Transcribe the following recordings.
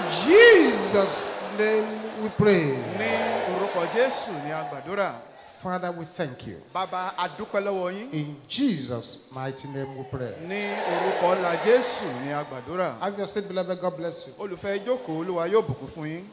Jesus' name we pray. ní orúkọ jésù ní agbàdúrà Father, we thank you. bàbá adúpẹ́ lọ́wọ́ yín In Jesus' mighty name we pray. ní orúkọ ńlá jésù ní agbàdúrà Have your seat, beloved. God bless you. olùfẹ́ ìjókòó olúwa yóò bùkún fún yín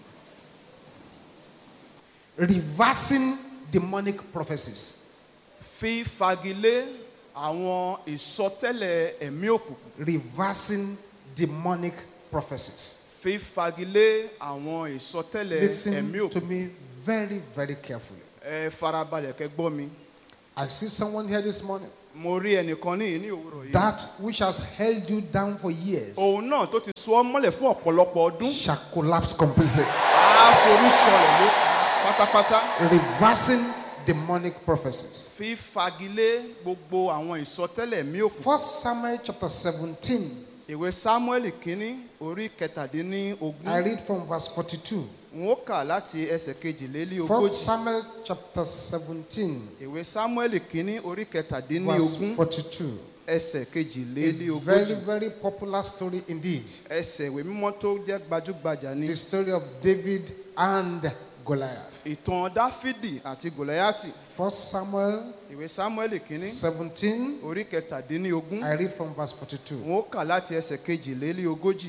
Reversing demonic prophecies. fífagilé àwọn ìsọtẹ́lẹ̀ ẹ̀mí òkùnkùn Reversing demonic prophecies. fífagilé àwọn ìsọtẹ́lẹ̀ ẹ̀mí Listen to òkùnkùn me very, very carefully. ẹ farabalẹ̀ kẹ́ gbọ́ mi I see someone here this morning. mo rí ẹnìkan ní ní òwúrọ̀ yìí That which has held you down for years òun náà tó ti so ọ́ mọ́lẹ̀ fún ọ̀pọ̀lọpọ̀ ọdún shall collapse completely. á forí sọlẹ̀ ló pátápátá Reversing demonic prophecies. fífagilé gbogbo àwọn ìsọtẹ́lẹ̀ ẹ̀mí òkùnkùn First Samuel chapter 17. ìwé samuel kínní orí kẹtàdínlógún I read from verse 42. n ó kà láti ẹsẹ̀ kejìlélí First ogójì Samuel chapter 17, ìwé samuel kínní orí verse kẹtàdínlógún 42. ẹsẹ̀ kejìlélí A very, ogójì very popular story indeed. ẹsẹ̀ ìwé mímọ́ tó jẹ́ gbajúgbajà ni The story of David and Goliath. ìtàn dáfídì àti gòláyàtì First Samuel ìwé samuel kínní 17, orí kẹtàdínlógún I read from verse 42. n ó kà láti ẹsẹ̀ kejìlélí ogójì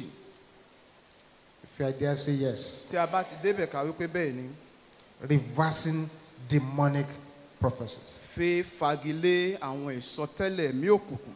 If you are there, say yes. tí a bá ti débẹ̀ ká wípé bẹ́ẹ̀ ni Reversing demonic prophecies. fi fagilé àwọn ìsọtẹ́lẹ̀ ẹ̀mí òkùnkùn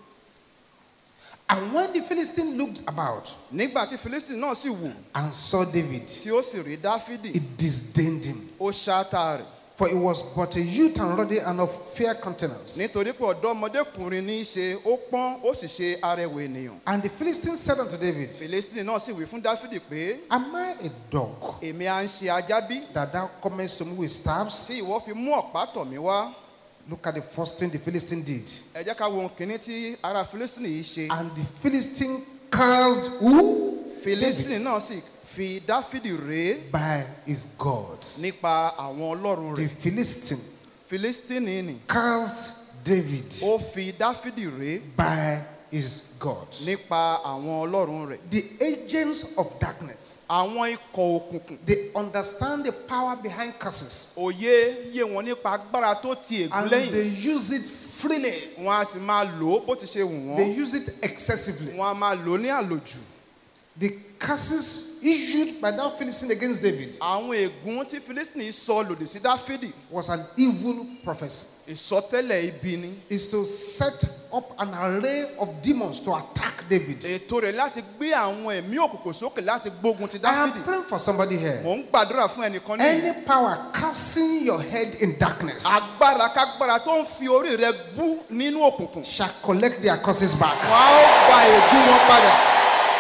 And when the Philistine looked about nígbà tí philistine náà sì wò and saw David, tí ó sì rí dáfídì it disdained him. ó ṣáátá rẹ̀ For he was but a youth and ruddy and of fair countenance. nítorí pé ọ̀dọ́mọdékùnrin ní í ṣe ó pọ́n ó sì ṣe arẹwà ènìyàn And the Philistine said unto David, philistine náà sì wí fún dáfídì pé Am I a dog èmi à ń ṣe ajá bí that thou comest to me with staffs? tí ìwọ fi mú ọ̀pá tọ̀ mí wá Look at the first thing the Philistine did. ẹ jẹ́ ká wo ohun kìíní tí ará philistine yìí ṣe And the Philistine cursed who? philistine David. náà sì fi dáfídì rèé By his gods. nípa àwọn ọlọ́run The rẹ̀ Philistine philistine ni cursed David ó fi dáfídì rèé by his gods. nípa àwọn ọlọ́run rẹ̀ The agents of darkness, àwọn ikọ̀ òkùnkùn they understand the power behind curses òye yé wọn nípa agbára tó ti ègún and lẹ́yìn they use it freely. wọn a sì máa lò ó bó ti ṣe wù They wọ́n use it excessively. wọn a máa lò ó ní àlòjù The curses issued by that Philistine against David àwọn ègún tí philistine sọ lòdì sí dáfídì was an evil prophecy. ìsọtẹ́lẹ̀ ibi ni Is to set up an array of demons to attack David. ètò rẹ̀ láti gbé àwọn ẹ̀mí òkùnkùn sókè láti gbógun ti I am dáfídì praying for somebody here. mò ń gbàdúrà fún ẹnìkan ní Any power casting your head in darkness agbára kágbára tó ń fi orí rẹ bú nínú òkùnkùn shall collect their curses back. wọn á ó gba ègún wọn padà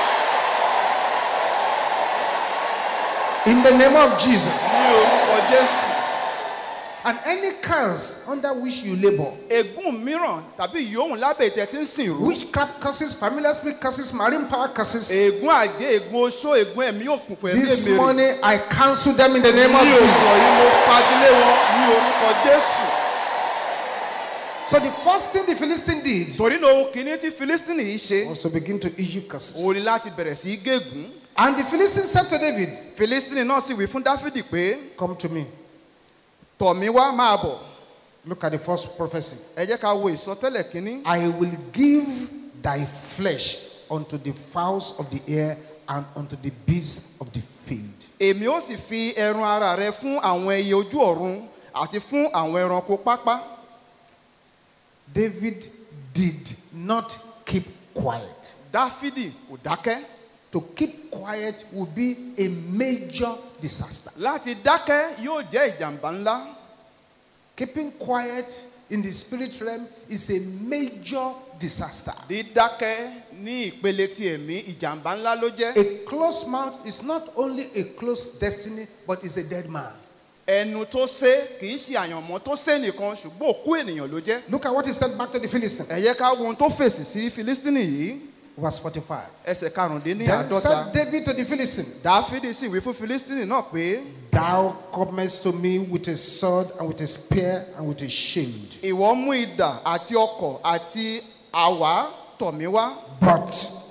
In the name of Jesus. ní orúkọ jésù And any curse under which you labor, ègún mìíràn tàbí ìyóhùn lábẹ́ ìtẹ́ tí ń sìn rú witchcraft curses, familiar spirit curses, marine power curses, ègún àjẹ́ ègún oṣó ègún ẹ̀mí òkùnkùn ẹ̀mí this èmèrè morning I cancel them in the name of ní Jesus. òwúrọ̀ yìí mo fagilé wọn ní orúkọ jésù So the first thing the Philistine did torí náà ohun kìíní tí philistine yìí ṣe was to begin to issue curses. òun ni láti bẹ̀rẹ̀ sí í gégùn And the Philistine said to David, philistine náà sì wí fún dáfídì pé Come to me. tọ̀ mí wá máa bọ̀ Look at the first prophecy. ẹ jẹ́ ká wo ìsọtẹ́lẹ̀ kìíní I will give thy flesh unto the fowls of the air and unto the beasts of the field. èmi ó sì fi ẹran ara rẹ fún àwọn ẹyẹ ojú ọ̀run àti fún àwọn ẹranko pápá David did not keep quiet. dáfídì kò dákẹ́ To keep quiet would be a major disaster. láti dákẹ́ yóò jẹ́ ìjàmbá ńlá Keeping quiet in the spirit realm is a major disaster. dídákẹ́ ní ìpele ti ẹ̀mí ìjàmbá ńlá ló jẹ́ A closed mouth is not only a closed destiny, but is a dead man. ẹnu tó sé kì í ṣe àyànmọ́ tó sé nìkan ṣùgbọ́n òkú ènìyàn ló jẹ́ Look at what he said back to the Philistine. ẹ yẹ ká wo ohun tó fèsì sí filistini yìí Verse 45. ẹsẹ̀ karùndínní Then àádọ́ta said David to the Philistine, dáfídì sì wí fún filistini náà pé Thou comest to me with a sword and with a spear and with a shield. ìwọ mú idà àti ọkọ̀ àti àwá tọ̀ mí wá But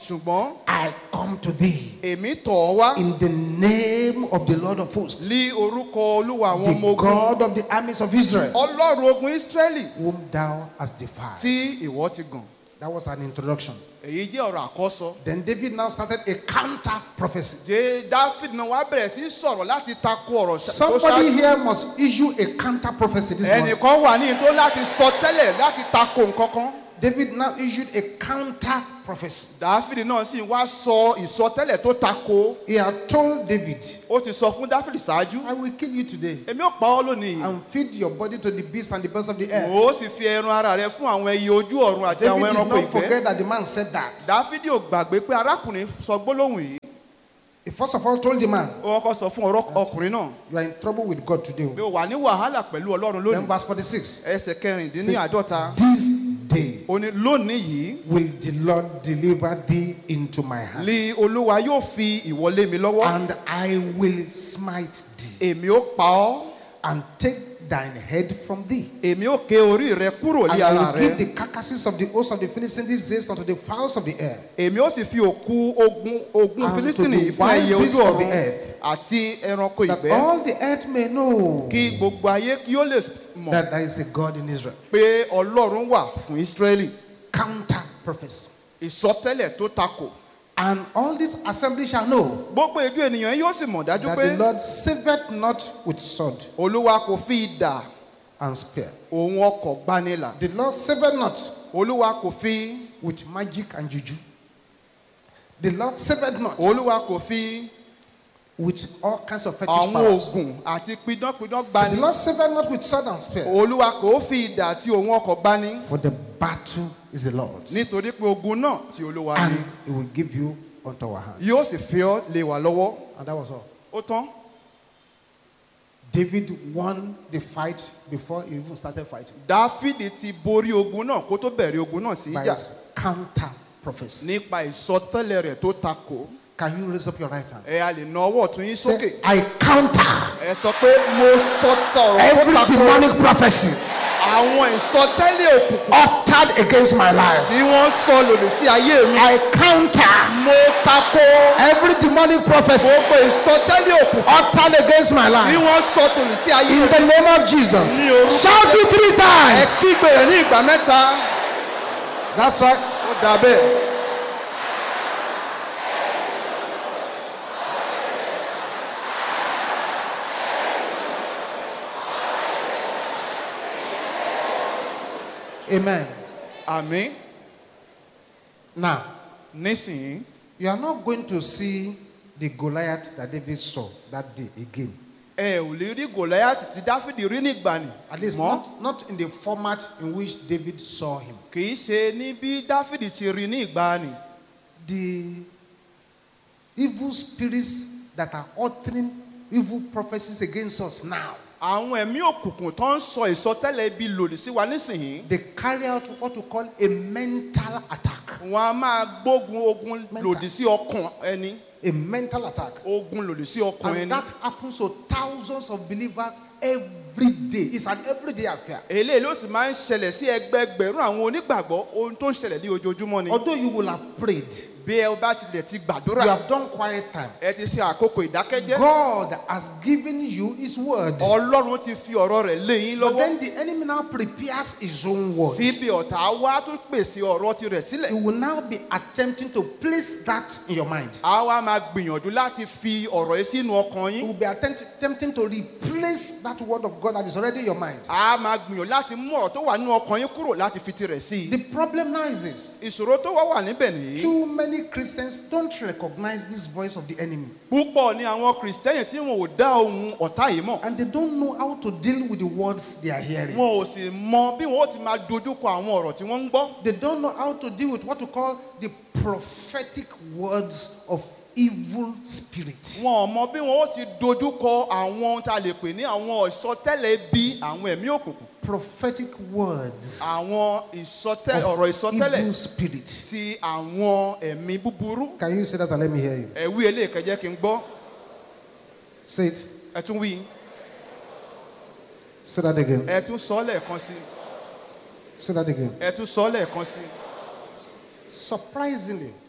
ṣùgbọ́n I come to thee èmi tọ̀ ọ́ wá in the name of the Lord of hosts, lí orúkọ olúwa àwọn the ọmọ ogun God of the armies of Israel, ọlọ́run ogun ísírẹ́lì whom thou hast defied. tí ìwọ ti gàn That was an introduction. èyí jẹ́ ọ̀rọ̀ àkọ́sọ Then David now started a counter prophecy. jẹ́ dáfídì náà wá bẹ̀rẹ̀ sí í sọ̀rọ̀ láti takò ọ̀rọ̀ ṣá- tó Somebody ṣáájú here must issue a counter prophecy this morning. ẹnìkan wà ní tó láti sọ tẹ́lẹ̀ láti takò nǹkan kan David now issued a counter prophecy. dáfídì náà sì wá sọ ìsọtẹ́lẹ̀ tó takò He had told David, ó ti sọ fún dáfídì ṣáájú I will kill you today èmi ò pa ọ́ lónìí and feed your body to the beasts and the birds of the air. ó sì fi ẹran ara rẹ fún àwọn ẹyẹ ojú ọ̀run àti àwọn David did ẹranko not ìfẹ́ forget that the man said that. dáfídì ò gbàgbé pé arákùnrin sọ gbólóhùn yìí He first of all told the man, ó kọ́kọ́ sọ fún ọ̀rọ̀ ọkùnrin náà You are in trouble with God today. pé ó wà ní wàhálà pẹ̀lú ọlọ́run Then lónìí verse 46. ẹsẹ̀ kẹrìndínláàdọ́ta This day ó ní lónìí yìí will the Lord deliver thee into my hand, lí olúwa yóò fi ìwọlé mi lọ́wọ́ and I will smite thee, èmi ó pa ọ́ and take thine head from thee. èmi ó ké orí rẹ kúrò And ní I ara will give rẹ the carcasses of the host of the Philistines these days unto the fowls of the air, èmi ó sì fi òkú ogun ogun And to filistini the yìí fún wild ẹyẹ beasts ojú of the ọ̀run earth. àti ẹranko that ìgbẹ́ all the earth may know kí gbogbo ayé yóò lè mọ̀ that there is a God in Israel. pé ọlọ́run wà fún ísírẹ́lì Counter prophecy. ìsọtẹ́lẹ̀ tó takò And all this assembly shall know gbogbo ìjọ ènìyàn yóò sì mọ̀ dájú that pé the Lord saveth not with sword olúwa kò fi idà and spear. òun ọkọ̀ gbanilà The Lord saveth not olúwa kò fi with magic and juju. The Lord saveth not olúwa kò fi with all kinds of fetish àwọn powers. oògùn àti pidánpidán The gbani Lord saveth not with sword and spear. olúwa kò fi idà àti òun ọkọ̀ gbani For the battle is the Lord's. nítorí pé ogun náà tí olúwa ní And he will give you unto our hand. yóò sì fi ọ́ lé wa lọ́wọ́ And that was all. ó tán David won the fight before he even started fighting. dáfídì ti borí ogun náà kó tó bẹ̀rẹ̀ ogun náà sí By ìjà his counter prophecy. nípa ìsọtẹ́lẹ̀ rẹ̀ tó takò Can you raise up your right hand? ẹ a lè na ọwọ́ ọ̀tún yín sókè Say, I counter ẹ sọ pé mo sọtọ̀ ọ̀rọ̀ every tó takò demonic prophecy àwọn ìsọtẹ́lẹ̀ òkùnkùn uttered against my life. tí wọ́n sọ lòdì sí ayé mi I counter mo takò every demonic prophecy gbogbo ìsọtẹ́lẹ̀ òkùnkùn uttered against my tí life. wọ́n sọ lòdì sí ayé In mi the name of Jesus. Ní orúkọ Shout it three ẹ times. kígbe rẹ̀ ní ìgbà mẹ́ta That's right. ó dà bẹ́ẹ̀. Amen. àmín Now, nísìnyí you are not going to see the Goliath that David saw that day again. ẹ ò lè rí gòláyàtì tí dáfídì rí nígbàanì At least mọ́ not, not in the format in which David saw him. kì í ṣe ní bí dáfídì ti rí ní ìgbàanì The evil spirits that are uttering evil prophecies against us now, àwọn ẹ̀mí òkùnkùn tó ń sọ ìsọtẹ́lẹ̀ ibi lòdì sí wa nísìnyí they carry out what we call a mental attack. wọn a máa gbógun ogun Mental. lòdì sí ọkàn ẹni A mental attack. ogun lòdì sí ọkàn And ẹni that happens to thousands of believers every day. It's an everyday affair. eléyìí ló sì máa ń ṣẹlẹ̀ sí ẹgbẹgbẹ̀rún àwọn onígbàgbọ́ ohun tó ń ṣẹlẹ̀ ní ojoojúmọ́ ni Although you will have prayed, bí ẹ bá tilẹ̀ ti you gbàdúrà have done quiet time. ẹ ti ṣe àkókò ìdákẹ́jẹ́ God has given you His word. ọlọ́run ti fi ọ̀rọ̀ rẹ̀ lé yín But lọ́wọ́ then the enemy now prepares his own word. síbi ọ̀tá wa tó pèsè ọ̀rọ̀ tirẹ̀ He sílẹ̀ will now be attempting to place that in your mind. a wá máa gbìyànjú láti fi ọ̀rọ̀ yìí sínú ọkàn He yín will be attempt, attempting to replace that word of God that is already in your mind. a máa gbìyànjú láti mú ọ̀rọ̀ tó wà nínú ọkàn yín kúrò láti fi tirẹ̀ sí i The problem now is this ìṣòro tó wá wà níbẹ̀ nìyí too many Christians don't recognize this voice of the enemy púpọ̀ ni àwọn kìrìsìtẹ́nì tí wọn ò dá ohun ọ̀tá yìí mọ̀ and they don't know how to deal with the words they are hearing. wọn ò sì mọ bí wọn ó ti máa dojúkọ àwọn ọ̀rọ̀ tí wọ́n ń gbọ́ They don't know how to deal with what we call the prophetic words of evil spirit. wọn ò mọ bí wọn ó ti dojúkọ àwọn ohun tá a lè pè ní àwọn ìsọtẹ́lẹ̀ bí àwọn ẹ̀mí òkùnkùn Prophetic words àwọn ìsọtẹ́lẹ̀ ọ̀rọ̀ of ìsọtẹ́lẹ̀ evil spirit. ti àwọn ẹ̀mí búburú Can you say that and let me hear you? ẹ̀wí eléyìí jẹ́ kí n gbọ́ Say it. ẹ tún wí Say that again. ẹ tún sọ ọ́ lẹ́ẹ̀kan sí Say that again. ẹ tún sọ ọ́ lẹ́ẹ̀kan sí Surprisingly,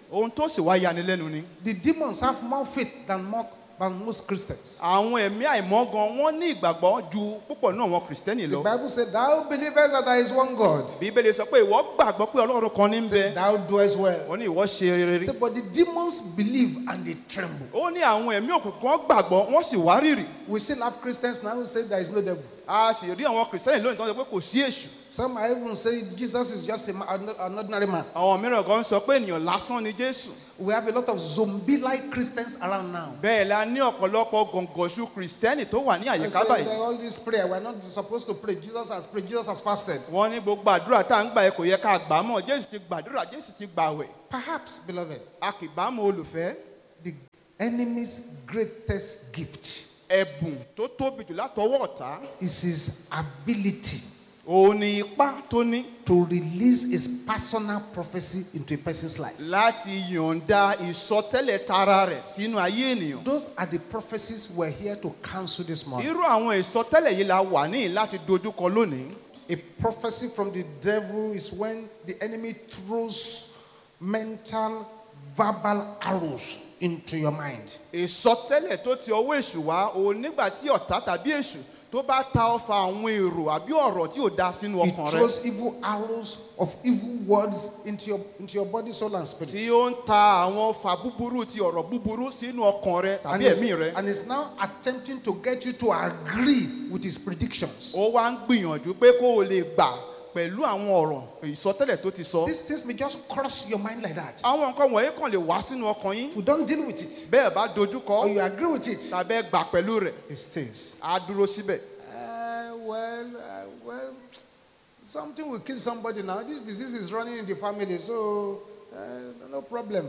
ohun tó sì wá yanilẹ́nu ni The demons have more faith than, more, than most Christians. àwọn ẹ̀mí àìmọ́ gan wọ́n ní ìgbàgbọ́ ju púpọ̀ náà àwọn kìrìsìtẹ́nì The lọ Bible said, Thou believest that there is one God. bíbélì sọ pé ìwọ gbàgbọ́ pé ọlọ́run kan ní ń bẹ Thou doest well. wọ́n ní ìwọ ṣe rere Say, but the demons believe and they tremble. ó ní àwọn ẹ̀mí òkùnkùn wọn gbàgbọ́ wọ́n sì wárìrì We still have Christians now who say there is no devil. a sì rí àwọn kìrìsìtẹ́nì lónìí tó ń sọ pé kò sí èṣù Some are even say Jesus is just a ma- an an ordinary man. àwọn mìíràn kan sọ pé ènìyàn lásán ni jésù We have a lot of zombie-like Christians around now. bẹ́ẹ̀ la ní ọ̀pọ̀lọpọ̀ gọ̀ǹgọ̀ṣù kìrìsìtẹ́nì tó wà ní They àyíká say báyìí that all this prayer, we're not supposed to pray. Jesus has prayed. Jesus has fasted. wọ́n ní gbogbo àdúrà tá à ń gbà yẹ kò yẹ ká gbà á mọ́ jésù ti gbàdúrà jésù ti gbàwẹ̀ Perhaps, beloved, a kì bá mọ olùfẹ́ the enemy's greatest gift ẹ̀bùn tó tóbi jù látọwọ́ ọ̀tá is his ability òun ni ipá tó ní to release his personal prophecy into a person's life. láti yọ̀ǹda ìsọtẹ́lẹ̀ tara rẹ̀ sínú ayé ènìyàn Those are the prophecies we're here to cancel this morning. irú àwọn ìsọtẹ́lẹ̀ yìí la wà ní láti dojúkọ lónìí A prophecy from the devil is when the enemy throws mental, verbal arrows into your mind. ìsọtẹ́lẹ̀ tó ti ọwọ́ èṣù wá òun nígbà tí ọ̀tá tàbí èṣù tó bá ta ọfà àwọn èrò àbí ọ̀rọ̀ tí ò da sínú He ọkàn rẹ throws evil arrows of evil words into your, into your body, soul, and spirit. tí ó ń ta àwọn ọfà búburú ti ọ̀rọ̀ búburú sínú ọkàn rẹ And tàbí is, ẹ̀mí rẹ and is now attempting to get you to agree with his predictions. ó wá ń gbìyànjú pé kó o lè gbà pẹ̀lú àwọn ọ̀rọ̀ ìsọtẹ́lẹ̀ tó ti sọ These things may just cross your mind like that. àwọn nǹkan wọ̀nyí kàn lè wá sínú ọkàn yín If you don't deal with it, bẹ́ẹ̀ bá dojúkọ or you agree with it, tàbí ẹ gbà pẹ̀lú rẹ̀ it stays. á dúró síbẹ̀. Uh, well, uh, well, something will kill somebody now. This disease is running in the family, so uh, no problem.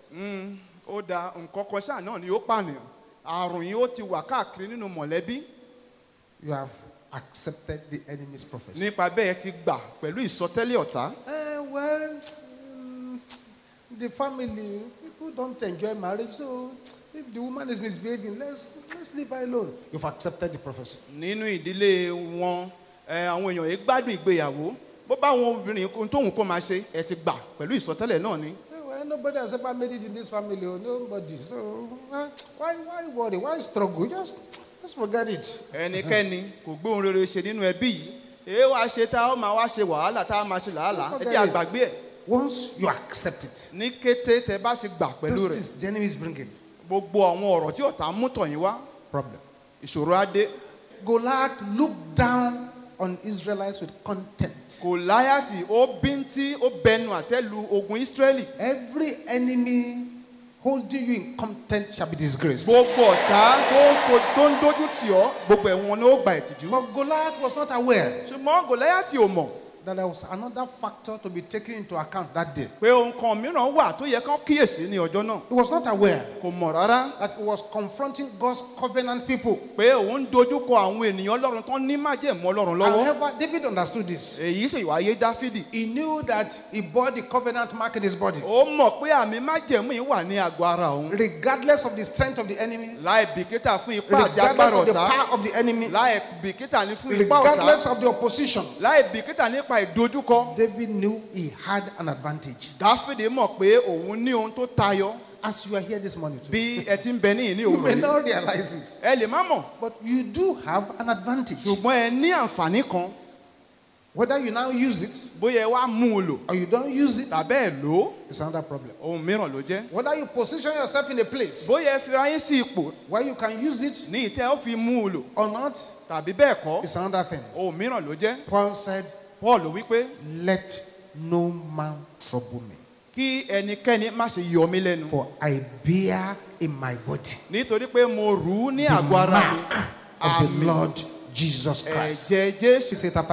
Mm, ó da nǹkan kan ṣáà náà ni ó pànìyàn àrùn yìí ó ti wà káàkiri nínú mọ̀lẹ́bí You have accepted the enemy's prophecy. nípa bẹ́ẹ̀ ti gbà pẹ̀lú ìsọtẹ́lẹ̀ ọ̀tá. Uh, well, mm, the family, people don't enjoy marriage, so if the woman is misbehaving, let's, let's leave her alone. You've accepted the prophecy. nínú ìdílé wọn ẹ, àwọn èèyàn yìí gbádùn ìgbéyàwó bó bá àwọn obìnrin ohun tóun kó máa ṣe ẹ ti gbà pẹ̀lú ìsọtẹ́lẹ̀ náà ni. Eh, Well, nobody has ever made it in this family, oh, nobody. So uh, why, why worry? Why struggle? Just, just forget it. ẹnikẹ́ni kò gbé ohun rere ṣe nínú ẹbí yìí èé wàá ṣe tá a ó máa wá ṣe wàhálà tá a máa ṣe làálàá ẹ jẹ́ àgbàgbé ẹ̀ Once you accept it, ní kété tẹ bá ti gbà pẹ̀lú those rẹ̀ things the enemy is bringing gbogbo àwọn ọ̀rọ̀ tí ọ̀tá mú tọ̀yìn wá problem. ìṣòro á dé Goliath looked down on Israelites with contempt. gòláyàtì ó bíntí ó bẹnu àtẹ́lu ogun ísírẹ́lì Every enemy holding you in contempt shall be disgraced. gbogbo ọ̀tá tó ń fo tó ń dójú tì ọ́ gbogbo ẹ̀wọ̀n ni ó gba ìtìjú But Goliath was not aware ṣùgbọ́n gòláyàtì ò mọ̀ that there was another factor to be taken into account that day. pé ohun kan mìíràn wà tó yẹ kán kíyèsí ní ọjọ́ náà He was not aware kò mọ̀ rárá that he was confronting God's covenant people. pé òun dojúkọ àwọn ènìyàn ọlọ́run tán ní májẹ̀mú ọlọ́run lọ́wọ́ However, David understood this. èyí sì wáyé dáfídì He knew that he bore the covenant mark in his body. ó mọ̀ pé àmì májẹ̀mú yìí wà ní àgọ́ ara òun Regardless of the strength of the enemy, láì bìkítà fún ipá àti regardless agbára of the ọ̀tá power of the enemy, láì bìkítà ní fún ipá ọ̀tá regardless of the opposition, láì bìkítà nípa ìdojúkọ David knew he had an advantage. dáfídì mọ̀ pé òun ní ohun tó tayọ As you are here this morning, too, bí ẹ ti ń bẹ níyìn ní you òun may yìí not realize it, ẹ lè má mọ̀ but you do have an advantage. ṣùgbọ́n ẹ ní àǹfààní kan Whether you now use it bóyá ẹ wá mú un lò or you don't use it, tàbí ẹ lò ó it's another problem. ohun mìíràn ló jẹ́ Whether you position yourself in a place bóyá ẹ fi ayé sí ipò where you can use it ní ìtẹ́ ó fi mú un lò or not, tàbí bẹ́ẹ̀ kọ́ it's another thing. ohun mìíràn ló jẹ́ Paul said, paul wípé Let no man trouble me, kí ẹnikẹ́ni má ṣe yọ mí lẹ́nu for I bear in my body nítorí pé mo rù ú ní the àgọ́ ara mi mark of the àmì Lord Jesus Christ. ẹ̀jẹ̀ jésù You say it after